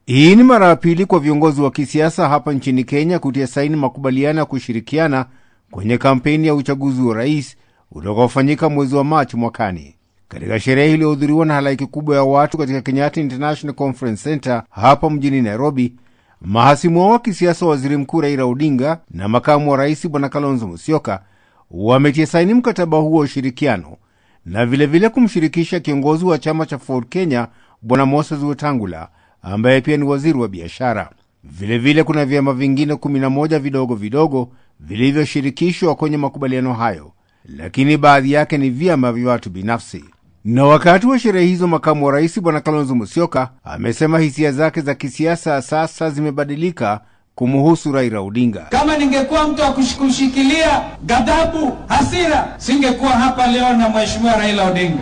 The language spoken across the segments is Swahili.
Hii ni mara ya pili kwa viongozi wa kisiasa hapa nchini Kenya kutia saini makubaliano ya kushirikiana kwenye kampeni ya uchaguzi wa rais utakaofanyika mwezi wa Machi mwakani. Katika sherehe iliyohudhuriwa na halaiki kubwa ya watu katika Kenyatta International Conference Center hapa mjini Nairobi, mahasimu wao wa kisiasa, waziri mkuu Raila Odinga na makamu wa rais bwana Kalonzo Musyoka wametia saini mkataba huo wa ushirikiano na vilevile vile kumshirikisha kiongozi wa chama cha Ford Kenya bwana Moses Wetangula ambaye pia ni waziri wa biashara. Vilevile kuna vyama vingine 11 vidogo vidogo vilivyoshirikishwa kwenye makubaliano hayo, lakini baadhi yake ni vyama vya watu binafsi. Na wakati wa sherehe hizo, makamu wa rais bwana Kalonzo Musyoka amesema hisia zake za kisiasa sasa zimebadilika kumuhusu Raila Odinga. Kama ningekuwa mtu wa kushikilia ghadhabu, hasira, singekuwa hapa leo na mheshimiwa Raila Odinga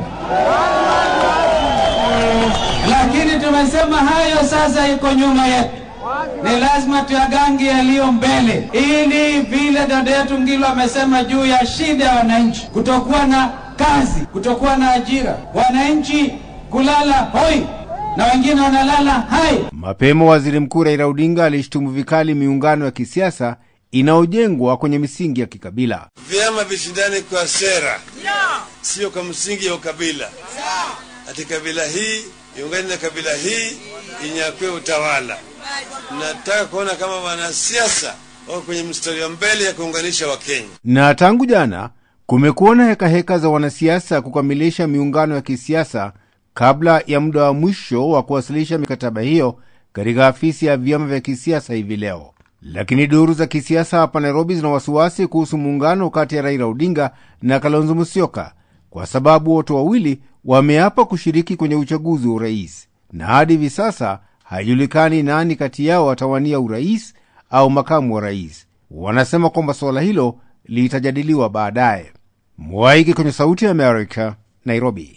lakini tumesema hayo sasa iko nyuma yetu, ni lazima tuyagange yaliyo mbele, ili vile dada yetu Ngilo amesema juu ya shida ya wananchi, kutokuwa na kazi, kutokuwa na ajira, wananchi kulala hoi na wengine wanalala hai. Mapema waziri mkuu Raila Odinga alishtumu vikali miungano ya kisiasa inayojengwa kwenye misingi ya kikabila. Vyama vishindane kwa sera, sio kwa msingi ya ukabila, ati kabila hii iungane na kabila hii inyakue utawala. Nataka kuona kama wanasiasa wako kwenye mstari wa mbele ya kuunganisha Wakenya. Na tangu jana kumekuwa na hekaheka za wanasiasa kukamilisha miungano ya kisiasa kabla ya muda wa mwisho wa kuwasilisha mikataba hiyo katika afisi ya vyama vya kisiasa hivi leo. Lakini duru za kisiasa hapa Nairobi zina wasiwasi kuhusu muungano kati ya Raila Odinga na Kalonzo Musyoka kwa sababu wote wawili wameapa kushiriki kwenye uchaguzi wa urais, na hadi hivi sasa haijulikani nani kati yao atawania urais au makamu wa rais. Wanasema kwamba suala hilo litajadiliwa baadaye. Mwaiki kwenye Sauti ya Amerika, Nairobi.